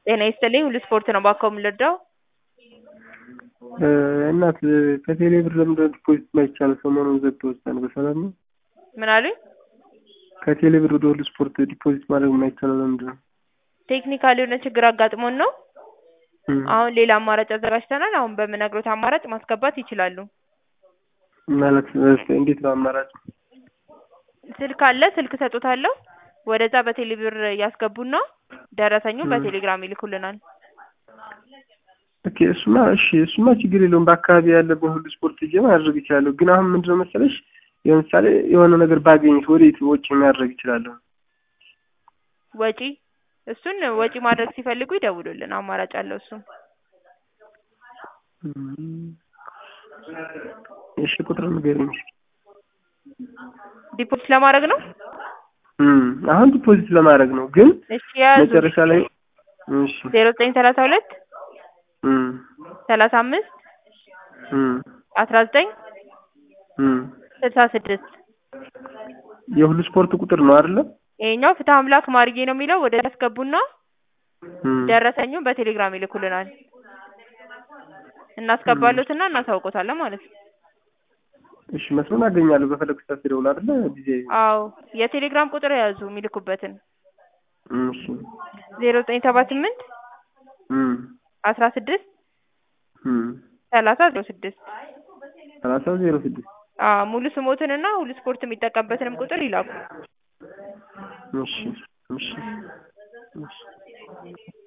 ጤና ይስጥልኝ ሁሉ ስፖርት ነው ባክዎ የምንረዳው? እናት ከቴሌ ብር ለምንድነው ዲፖዚት የማይቻለው ሰሞኑን ዘግተውታል በሰላም ነው? ምን አሉኝ? ከቴሌ ብር ወደ ሁሉ ስፖርት ዲፖዚት ማድረግ የማይቻለው ለምንድነው? ቴክኒካል የሆነ ችግር አጋጥሞን ነው። አሁን ሌላ አማራጭ አዘጋጅተናል። አሁን በምነግሮት አማራጭ ማስገባት ይችላሉ። ማለት እንዴት ነው አማራጭ? ስልክ አለ ስልክ እሰጥዎታለሁ። ወደዛ በቴሌ ብር ያስገቡና ደረሰኙን በቴሌግራም ይልኩልናል። ኦኬ እሱማ እሺ እሱማ ችግር የለውም በአካባቢ ያለ በሁሉ ስፖርት ሄጄ ማድረግ እችላለሁ። ግን አሁን ምንድነው መሰለሽ ለምሳሌ የሆነ ነገር ባገኝስ ወዴት ወጪ ማድረግ እችላለሁ? ወጪ እሱን ወጪ ማድረግ ሲፈልጉ ይደውሉልን አማራጭ አለው እሱም። እሺ ቁጥሩን ንገሪኝ እስኪ። ዲፖዚት ለማድረግ ነው? አሁን ዲፖዚት ለማድረግ ነው ግን እሺ ያዙ መጨረሻ ላይ እሺ ዜሮ ዘጠኝ ሰላሳ ሁለት ሰላሳ አምስት አስራ ዘጠኝ ስልሳ ስድስት የሁሉ ስፖርት ቁጥር ነው አይደለ? ይሄኛው ፍትህ አምላክ ማርዬ ነው የሚለው ወደ ያስገቡና ደረሰኙን በቴሌግራም ይልኩልናል። እናስገባሎትና እናሳውቆታለን ማለት ነው። እሺ መስሎን አገኛለሁ በፈለግኩት ሰዓት ስደውል አይደለ ጊዜ አዎ የቴሌግራም ቁጥር የያዙ የሚልኩበትን እሺ ዜሮ ዘጠኝ ሰባ ስምንት አስራ ስድስት ሰላሳ ዜሮ ስድስት ሰላሳ ዜሮ ስድስት አዎ ሙሉ ስሞትንና ሁሉ ስፖርት የሚጠቀምበትንም ቁጥር ይላኩ። እሺ እሺ እሺ